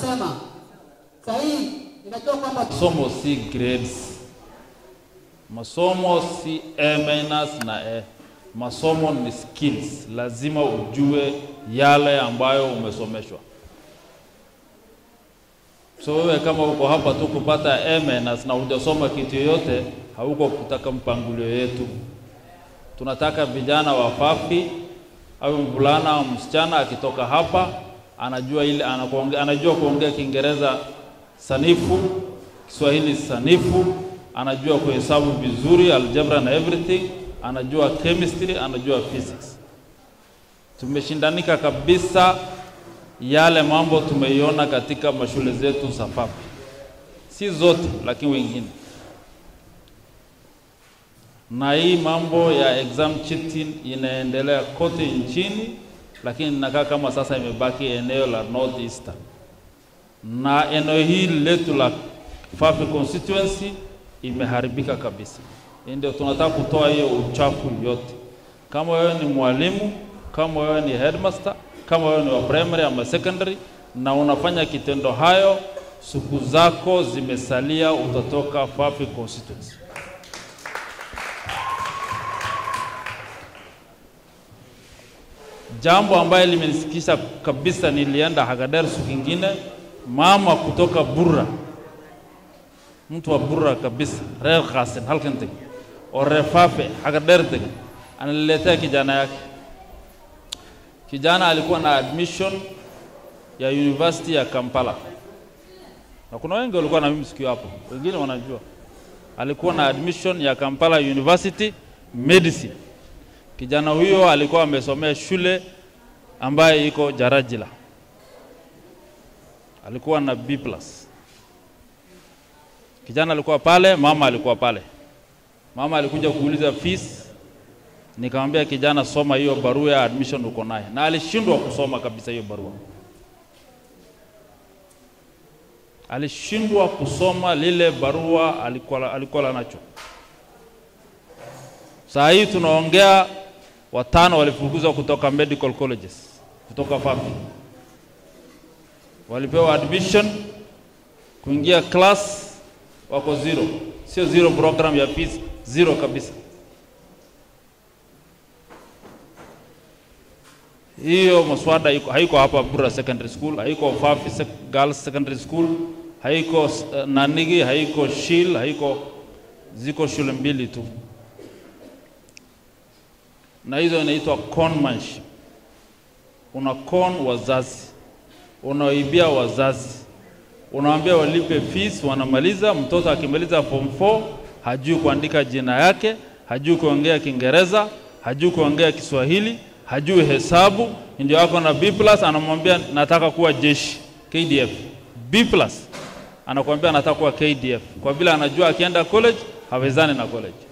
Sema sahihi, ninajua kwamba Masomo si grades, masomo si A minus na A. Masomo ni skills, lazima ujue yale ambayo umesomeshwa. So wewe kama uko hapa tu kupata A minus na hujasoma kitu yoyote, hauko kutaka mpangilio yetu. Tunataka vijana wafafi au mvulana au msichana akitoka hapa anajua ile anakuonge- anajua kuongea Kiingereza sanifu, Kiswahili sanifu, anajua kuhesabu vizuri, algebra na everything, anajua chemistry, anajua physics. Tumeshindanika kabisa yale mambo tumeiona katika mashule zetu safafi, si zote, lakini wengine. Na hii mambo ya exam cheating inaendelea kote nchini, lakini inakaa kama sasa imebaki eneo la North Eastern na eneo hili letu la Fafi constituency imeharibika kabisa. Hii Ndio tunataka kutoa hiyo uchafu yote. Kama wewe ni mwalimu, kama wewe ni headmaster, kama wewe ni wa primary ama secondary na unafanya kitendo hayo, siku zako zimesalia, utatoka Fafi constituency. Jambo ambaye limenisikisha kabisa, nilienda Hagader siku ingine, mama kutoka Burra, mtu wa Burra kabisa, reer Qasin halkan teg oo reer Fafe Hagader teg, ananiletea kijana yake. Kijana alikuwa na admission ya University ya Kampala, na kuna wengi walikuwa na mimi siku hapo, wengine wanajua. Alikuwa na admission ya Kampala University Medicine. Kijana huyo alikuwa amesomea shule ambaye iko Jarajila, alikuwa na B+. Kijana alikuwa pale, mama alikuwa pale. Mama alikuja kuuliza fees, nikamwambia kijana, soma hiyo barua ya admission uko naye, na alishindwa kusoma kabisa hiyo barua. Alishindwa kusoma lile barua alikuwa, alikuwa nacho. Saa hii tunaongea watano walifukuzwa kutoka medical colleges kutoka Fafi, walipewa admission kuingia class, wako zero, sio zero program ya fees, zero kabisa. Hiyo maswada iko, haiko hapa Bura Secondary School, haiko Fafi Sec- Girls Secondary School, haiko uh, Nanigi, haiko Shil, haiko ziko shule mbili tu na hizo inaitwa conmanship. Una con wazazi, unawaibia wazazi, unawaambia walipe fees, wanamaliza. Mtoto akimaliza form 4 hajui kuandika jina yake, hajui kuongea Kiingereza, hajui kuongea Kiswahili, hajui hesabu, ndio ako na B+, anamwambia nataka kuwa jeshi KDF. B+, anakuambia anataka kuwa KDF kwa vile anajua akienda college hawezani na college.